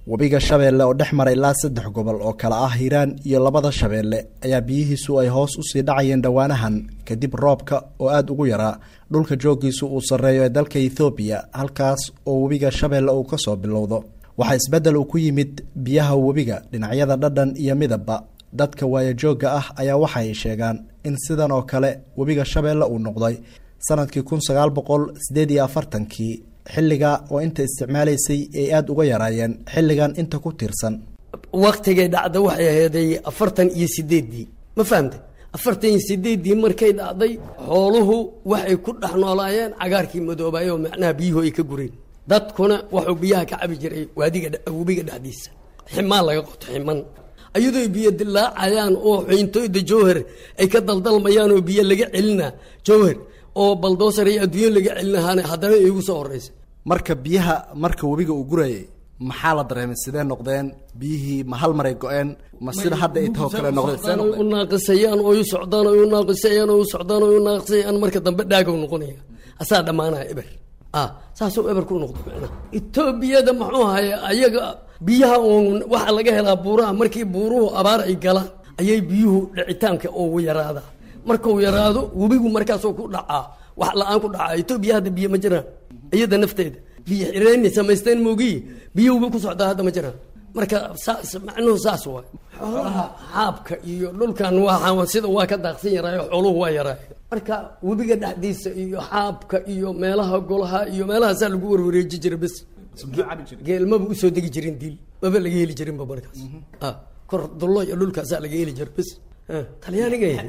webiga shabeelle oo dhex mara ilaa saddex gobol oo kale ah hiiraan iyo labada shabeelle ayaa biyihiisu ay hoos usii dhacayeen dhowaanahan kadib roobka oo aada ugu yaraa dhulka joogiisu uu sarreeyo ee dalka ethoobiya halkaas oo webiga shabeelle uu kasoo bilowdo waxaa isbeddel uu ku yimid biyaha webiga dhinacyada dhadhan iyo midabba dadka waayajoogga ah ayaa waxay sheegaan in sidan oo kale webiga shabeelle uu noqday sanadkii kun sagaal boqol sideed iyo afartankii xilliga oo inta isticmaalaysay ay aada uga yaraayeen xilligan inta ku tiirsan waktigay dhacda waxay aheeday afartan iyo sideeddii ma fahamte afartan iyo sideeddii markay dhacday xooluhu waxay ku dhex noolaayeen cagaarkii madoobaay oo macnaha biyuhu ay ka gureen dadkuna wuxuu biyaha ka cabi jiray waadiga webiga dhexdiisa ximaan laga qoto ximan ayadoo biyo dilaacayaan oo xiintooyda jowhar ay ka daldalmayaan oo biyo laga celina jowhar oo baldoosar iyo adduunyo laga celinahaana haddana iigu soo horeysa marka biyaha marka webiga uu gurayay maxaa la dareemay sidee noqdeen biyihii ma hal maray go-een ma sida hadda ay tahoo kale noqdeen sidee u noqdeen naaqisayaan oo u socdaan oo u naaqisayaan oo u socdaan oo u naaqisayaan marka dambe dhaagow noqonaya asaa dhammaanaya eber ah saasuu eber ku noqdo macnaha etoobiyada muxuu haya ayaga biyaha uun waxaa laga helaa buuraha markii buuruhu abaar ay galaan ayay biyuhu dhicitaanka ugu yaraadaa markuu yaraado webigu markaasuu ku dhacaa wax la-aan ku dhacaa etoobiya hadda biyo ma jiraan iyada nafteeda biyo xireyni samaysteen moogiyi biyo webi ku socdaa hadda ma jiraan marka saas macnuhu saas waay xoolaha xaabka iyo dhulkan waa sida waa ka daaqsan yaraayo xooluhu waa yaraay marka webiga dhexdiisa iyo xaabka iyo meelaha golaha iyo meelahaasaa lagu warwareeji jiray bes geel maba usoo degi jirin dil maba laga heli jirinba markaas ah kor dullo iyo dhulkaasaa laga heli jira bes Ah, talyaaniga yahay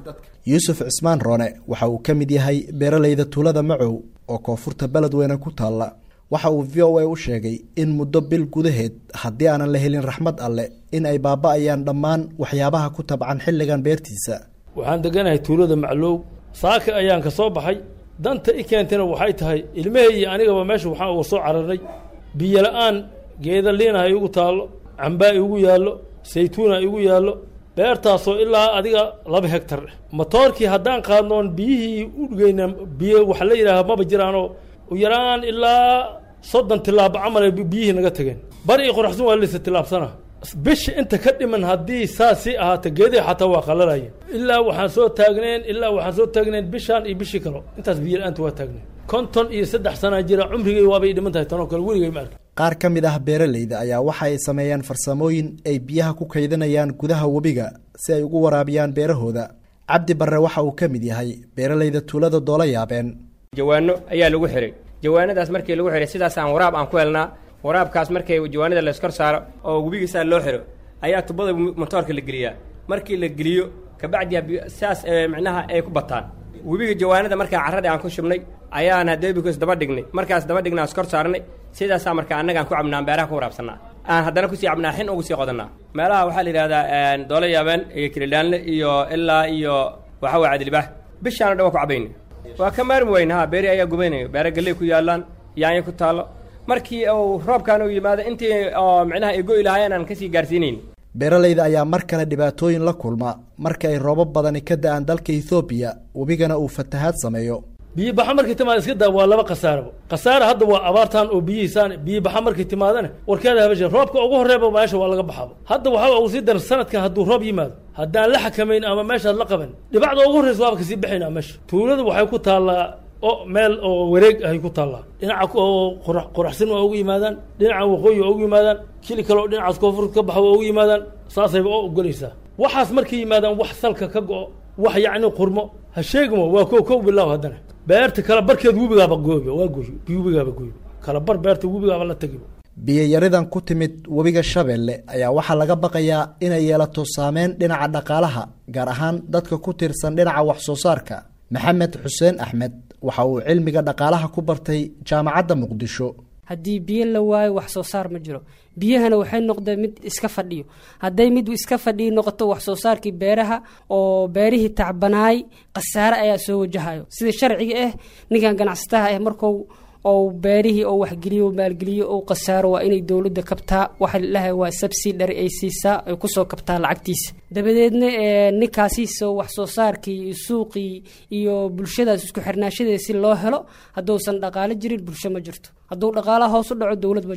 yuusuf cismaan roone waxa uu ka mid yahay beeraleyda tuulada macow oo koonfurta beledweyne ku taalla waxa uu v o a u sheegay in muddo bil gudaheed haddii aanan la helin raxmad alle in ay baaba-ayaan dhammaan waxyaabaha ku tabcan xilligan beertiisa waxaan deganahay tuulada maclow saaka ayaan ka soo baxay danta i keentana waxay tahay ilmahey iyo anigaba meesha waxaan uga soo cararnay biyo la-aan geeda liinaha igu taallo cambaa igu yaallo saytuuna igu yaallo beertaasoo ilaa adiga laba hegtar eh matoorkii haddaan qaadnoon biyihii u dhigayna biyo waxa la yidhaaha maba jiraanoo u yaraan ilaa soddon tilaabo camal ay biyihii naga tageen bari i qoraxsan waa lisa tilaabsana bisha inta ka dhiman haddii saas sii ahaata geedihi xataa waa qalalaya ilaa waxaan soo taagneen ilaa waxaan soo taagneen bishaan iyo bishii kalo intaas biyo la-aanta waa taagneen konton iyo saddex sanaa jira cumrigay waabay dhiman tahay tanoo kale weligay ma arkin qaar ka mid ah beeraleyda ayaa waxa ay sameeyaan farsamooyin ay biyaha ku kaydinayaan gudaha webiga si ay ugu waraabiyaan beerahooda cabdi barre waxa uu ka mid yahay beeraleyda tuulada doola yaabeen jawaano ayaa lagu xihay jawaanadaas markii lagu xihay sidaasaan waraab aan ku helnaa waraabkaas markay jawaanada layskor saaro oo webigiisaa loo xiro ayaa tubada motoorka la geliyaa markii la geliyo kabacdi saas micnaha ay ku bataan webiga jawaanada markaa carradii aan ku shubnay ayaan hadeebikoos daba dhignay markaas daba dhignay aan iskor saarnay sidaasaa marka annagaan ku cabnaa beeraha ku waraabsanaa aan haddana kusii cabnaa xin ugu sii qodanaa meelaha waxaa la yidhahdaa doolo yaabeen iyo kilidhaanle iyo ilaa iyo waxa waa cadilibaax bishaana dhan waa ku cabayna waa ka maarmi weyna ha beeri ayaa gubaynayo beera galley ku yaalaan yaanyo ku taallo markii uu roobkaan uu yimaado intii oo micnaha ay go'i lahaayeen aan kasii gaarsiinayn beeraleyda ayaa mar kale dhibaatooyin la kulma marka ay roobab badani ka da-aan dalka ethoobiya webigana uu fatahaad sameeyo biyo baxa markay timaada iska daa waa laba khasaaraba khasaare hadda waa abaartaan oo biyihiisaan biyo baxa markay timaadana warkeeda habashe roobka ugu horreeba meesha waa laga baxaba hadda waxaa ugu sii daran sanadkan hadduu roob yimaado haddaan la xakamayn ama meeshaad la qaban dhibacda ugu horreysa waaba kasii baxayna meesha tuulada waxay ku taallaa o meel oo wareeg ahay ku taallaa dhinaca oo qora qoraxsan waa ugu yimaadaan dhinaca waqooyi waa ugu yimaadaan kili kale oo dhinacaas koonfurta ka baxa waa ugu yimaadaan saasayba oo ogolaysaa waxaas markay yimaadaan wax salka ka go-o wax yacni qurmo ha sheegimo waa ko kow bilaaw haddana beerta kala barkeed webigaaba goobi waa gooy webigaaba gooy kala bar beerta webigaaba la tegiba biyayaridan ku timid webiga shabeelle ayaa waxaa laga baqayaa inay yeelato saameyn dhinaca dhaqaalaha gaar ahaan dadka ku tiirsan dhinaca wax soo saarka maxamed xuseen axmed waxa uu cilmiga dhaqaalaha ku bartay jaamacadda muqdisho haddii biyo la waayo wax soo saar ma jiro biyahana waxay noqdeen mid iska fadhiyo hadday mid iska fadhiyo noqoto wax soo saarkii beeraha oo beerihii tacbanaay khasaare ayaa soo wajahayo sida sharciga ah ninkan ganacsataha ah markuu ou beerihii oo waxgeliyo maalgeliyo ou khasaaro waa inay dowladda kabtaa waxa lalahay waa subsidary ay siisaa ay kusoo kabtaa lacagtiisa dabadeedna ninkaasiiso wax soo saarkii iyo suuqii iyo bulshadaas isku xirnaashadeeda si loo helo hadduusan dhaqaalo jirin bulsho ma jirto hadduu dhaqaalaha hoos u dhaco dowlad ma jirto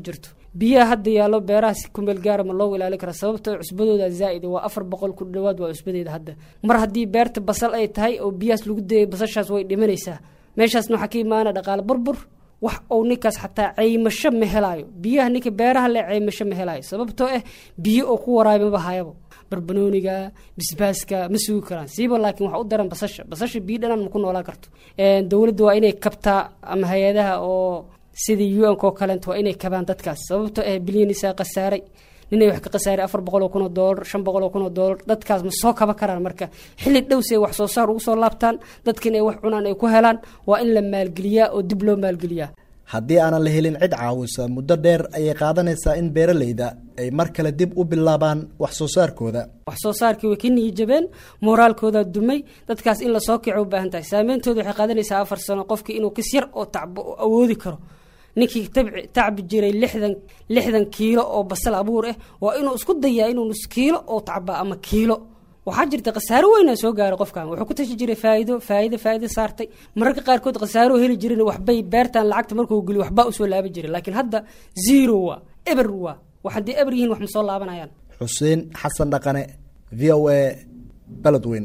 biyaha hadda yaallo beeraha si kumeel gaara ma loogu ilaalin kara sababtoo cusbadooda zaa'id waa afar boqol ku dhawaad waa cusbadeeda hadda mar haddii beerta basal ay tahay oo biyahaas lagu dayay basashaas way dhimanaysaa meeshaasna waxaa ka imaana dhaqaale burbur wax uu ninkaas xataa caymasho ma helaayo biyaha ninka beeraha le caymasho ma helaayo sababtoo ah biyo oo ku waraay maba hayabo barbanooniga bisbaaska ma sugi karaan siiba laakiin waxa u daran basasha basasha biyo dhanaan ma ku noolaan karto dowladda waa inay kabtaa ama hay-adaha oo sidii u nk oo kaleent waa inay kabaan dadkaas sababtoo ah bilyanisaa khasaaray ninay wax ka khasaaray afar boqol oo kun oo doolar shan boqol oo kun oo doolar dadkaas ma soo kaba karaan marka xilli dhow si ay wax soo saar ugu soo laabtaan dadkan ay wax cunaan ay ku helaan waa in la maalgeliyaa oo dib loo maalgeliyaa haddii aanan la helin cid caawisa muddo dheer ayay qaadanaysaa in beeralayda ay mar kale dib u bilaabaan wax soo saarkooda wax soo saarkii way ka niyijabeen mooraalkoodaa dumay dadkaas in lasoo kico u baahan tahay saameyntooda waxay qaadanaysaa afar sano qofkii inuu kis yar oo tacbo oo awoodi karo ninkii tabci tacbi jiray lixdan lixdan kiilo oo basal abuur ah waa inuu isku dayaa inuu nus kiilo oo tacba ama kiilo waxaa jirta khasaaro weynaa soo gaaray qofkan wuxuu ku tashi jiray faa'iido faa'iido faa'iido saartay mararka qaarkood khasaaro heli jirin waxbay beertan lacagta markuu geliyo waxbaa usoo laaban jiray laakiin hadda zero waa eber waa wax haddii eber yihiin wax ma soo laabanayaan xuseen xasan dhaqane v o a beledweyne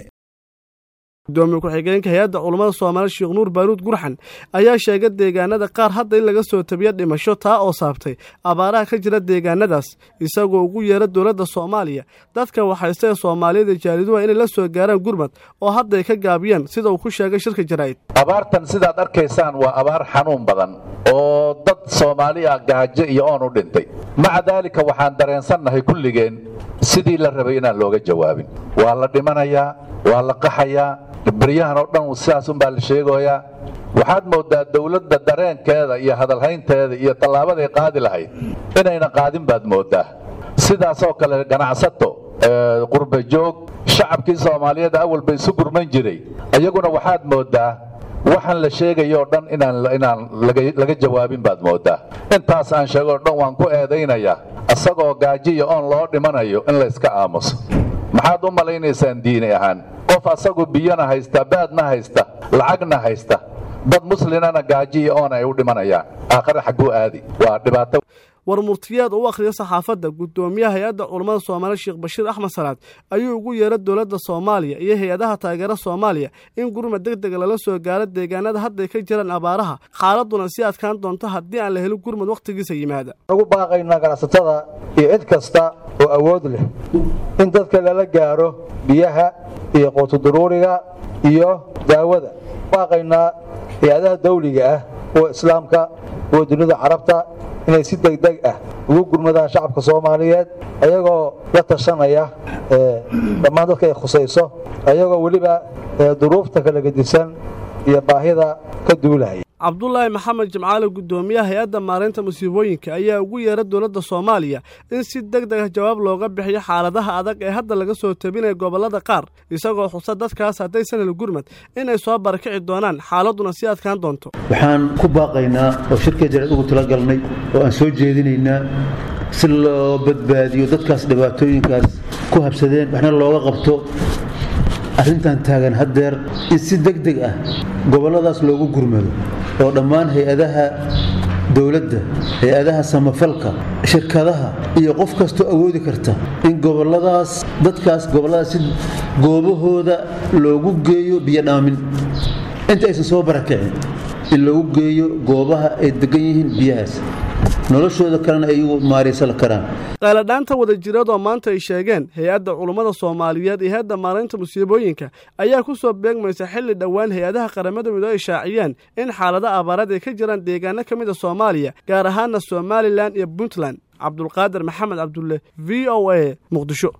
gudoomiye ku-xigeenka hay-adda culammada soomaali sheekh nuur baaruud gurxan ayaa sheegay deegaanada qaar hadda in laga soo tabiyo dhimasho taa oo saabtay abaaraha ka jira deegaanadaas isagoo ugu yeera dowladda soomaaliya dadka waxaysta ee soomaaliyada jaaliduha inay la soo gaaraan gurmad oo hadda ay ka gaabiyaan sida uu ku sheegay shirka jaraa'id abaartan sidaad arkaysaan waa abaar xanuun badan oo dad soomaali ah gaajo iyo oon u dhintay maca daalika waxaan dareensannahay kulligeen sidii la rabay inaan looga jawaabin waa la dhimanayaa waa la qaxayaa baryahan oo dhan sidaas unbaa la sheegoyaa waxaad mooddaa dawladda dareenkeeda iyo hadalhaynteeda iyo tallaabaday qaadi lahayd inayna qaadin baad mooddaa sidaasoo kale ganacsato qurba joog shacabkii soomaaliyeed awal bay isu gurman jiray iyaguna waxaad mooddaa waxaan la sheegayoo dhan inaan laga jawaabin baad mooddaa intaas aan sheegoo dhan waan ku eedaynayaa isagoo gaajiya oon loo dhimanayo in layska aamuso maxaad u malaynaysaan diini ahaan qof asagu biyona haysta baadna haysta lacagna haysta dad muslimana gaajiya oon ay u dhimanayaan aakhare xagguu aadi waa dhibaato war murtiyeed u akhriya saxaafadda guddoomiyaha hay-adda culammada soomaali sheekh bashiir axmed salaad ayuu ugu yeeray dowladda soomaaliya iyo hay-adaha taageera soomaaliya in gurmad deg dega lala soo gaaro deegaanada hadday ka jiraan abaaraha xaaladduna sii adkaan doonto haddii aan la helin gurmad wakhtigiisa yimaada ugu baaqaynaa ganacsatada iyo cid kasta oo awood leh in dadka lala gaaro biyaha iyo quutuduruuriga iyo daawada baaqaynaa hay-adaha dawliga ah kuwa islaamka kuwa dunida carabta inay si degdeg ah ugu gurmadaan shacabka soomaaliyeed ayagoo la tashanaya dhammaan dadka ay khusayso ayagoo weliba duruufta kala gedisan iyo baahida ka duulaya cabdulaahi maxamed jimcaale guddoomiyaha hay-adda maareynta musiibooyinka ayaa ugu yeera dowladda soomaaliya in si deg deg ah jawaab looga bixiyo xaaladaha adag ee hadda laga soo tabinaya gobollada qaar isagoo xusa dadkaas haddaysan hel gurmad inay soo barakici doonaan xaaladduna sii adkaan doonto waxaan ku baaqaynaa oo shirka jaraed ugu talagalnay oo aan soo jeedinaynaa si loo badbaadiyo dadkaas dhibaatooyinkaas ku habsadeen waxna looga qabto arrintan taagan haddeer in si deg deg ah gobolladaas loogu gurmado oo dhammaan hay-adaha dowladda hay-adaha samafalka shirkadaha iyo qof kastoo awoodi karta in gobolladaas dadkaas gobolladaas si goobahooda loogu geeyo biyodhaamin inta aysan soo barakicin in loogu geeyo goobaha ay degan yihiin biyahaas noloshooda kalena ay igu maaraysan karaan qayladhaanta wadajireed oo maanta ay sheegeen hay-adda culummada soomaaliyeed iyo hay-adda maaraynta musiibooyinka ayaa ku soo beegmaysa xilli dhowaan hay-adaha qaramada midoo ay shaaciyeen in xaalada abaarad ay ka jiraan deegaano ka mid a soomaaliya gaar ahaana somalilan iyo puntland cabdulqaadir maxamed cabdulle v o a muqdisho